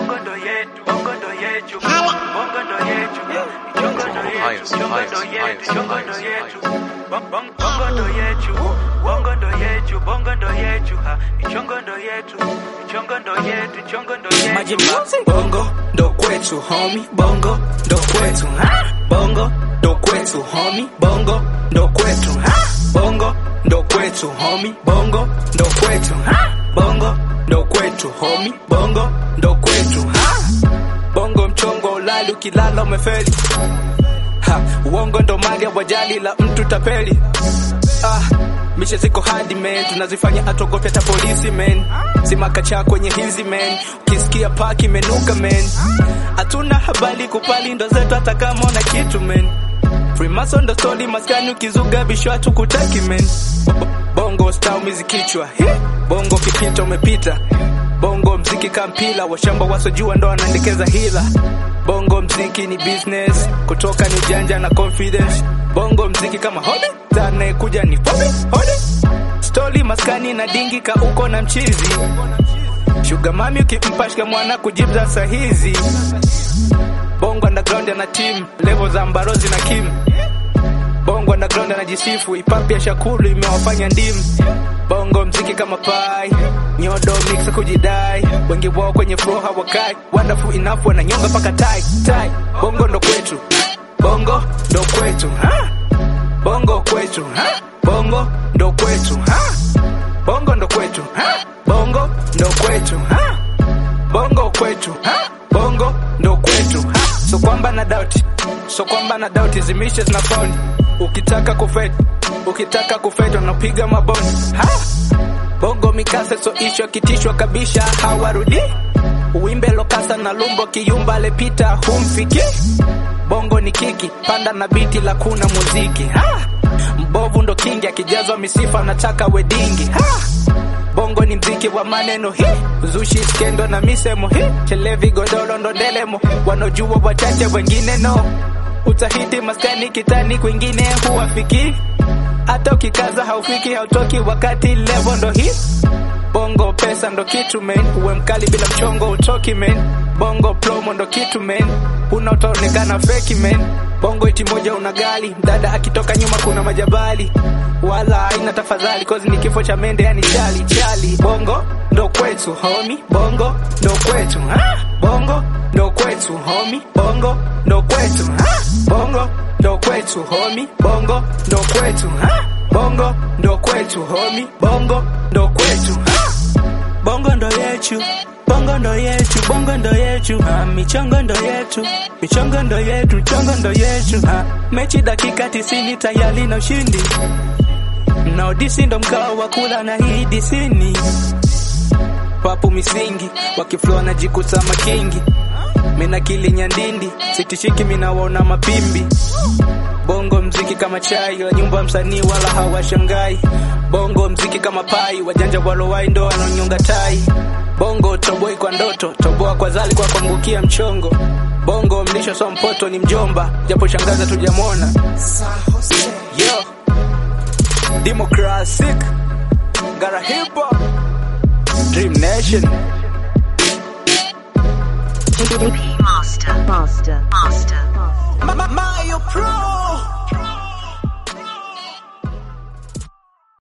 bongo ndo yetu, bongo ndo yetu, bongo ndo yetu, michongo ndo yetu, michongo ndo yetu, michongo ndo yetu, Bong- bong- bongo ndo yetu, bongo ndo yetu, bongo ndo yetu, ha, michongo ndo yetu, michongo ndo yetu, michongo ndo Maji yetu. music. Bongo ndo kwetu homie, bongo ndo kwetu ha? Bongo ndo kwetu homie, bongo ndo kwetu ha? Bongo ndo kwetu homie, bongo ndo kwetu ha? Bongo ndo kwetu homie, bongo ndo kwetu ha? Bongo mchongo ulali ukilala umefeli ha, uongo ndo mali ya wajali la mtu tapeli ah, mishe ziko hadi man tunazifanya atogope hata polisi man simakacha kwenye hizi man ukisikia paki menuka man hatuna habari kupali ndo zetu hata kama una kitu man Freemason ndo story maskani ukizuga bishwa tukutaki man Bo- bongo star umizi kichwa Hi! bongo kipita umepita bongo mziki kampila washamba wasojua ndo wanaendekeza hila bongo mziki ni business kutoka ni ujanja na confidence bongo mziki kama hobby tanayekuja ni fobi hodi stori maskani na dingi ka uko na mchizi shuga mami ukimpa shika mwana kujibza sahizi bongo underground na team level za mbarozi na kim bongo underground anajisifu ipapi ya shakulu imewafanya ndimu bongo mziki kama pai nyodo mix kujidai wengi wao kwenye flow hawakai wonderful enough wananyonga paka tai tai bongo ndo kwetu bongo ndo kwetu ha? bongo kwetu ha? bongo ndo kwetu ha? bongo ndo kwetu ha? bongo ndo kwetu ha? bongo kwetu ha? bongo ndo kwetu ha? so kwamba na doubt so kwamba na doubt zimishe zina found ukitaka kufet ukitaka kufet unapiga maboni ha? bongo mikase so isho kitishwa kabisha hawarudi uimbe lokasa na lumbo kiyumba lepita humfiki bongo ni kiki panda na biti la kuna muziki ha? mbovu ndo kingi akijazwa misifa nataka wedingi ha? bongo ni mziki wa maneno hi zushi skendo na misemo hi chelevi godoro ndo ndelemo wanaojua wachache wengine no utahiti maskani kitani kwingine huwafiki hata ukikaza haufiki hautoki wakati levo ndo hi bongo pesa ndo kitu men uwe mkali bila mchongo utoki men bongo promo ndo kitu men una utaonekana feki men bongo iti moja una gali dada akitoka nyuma kuna majabali wala haina tafadhali kozi ni kifo cha mende yani chali chali bongo ndo kwetu homi bongo ndo kwetu ha? bongo ndo kwetu homi bongo ndo kwetu ha? bongo ndo kwetu homi bongo ndo kwetu ha? bongo ndo kwetu homi bongo ndo kwetu ha? bongo ndo yetu bongo ndo yetu bongo ndo yetu ha, michongo ndo yetu michongo ndo yetu michongo ndo yetu ha, mechi dakika tisini tayari na ushindi na odisi ndo mkao wa kula na hii disini papu misingi wakifloa na jikuta makingi mina kili nyandindi sitishiki minawaona mapimbi bongo mziki kama chai wa nyumba msanii wala hawashangai bongo mziki kama pai wajanja walowai ndo wanaonyonga tai bongo toboi kwa ndoto toboa kwa zali kwa kuangukia mchongo bongo mlisho so mpoto ni mjomba japo shangaza tujamwona yo democratic gara hip hop dream nation Master, master, master, master. Mayo Pro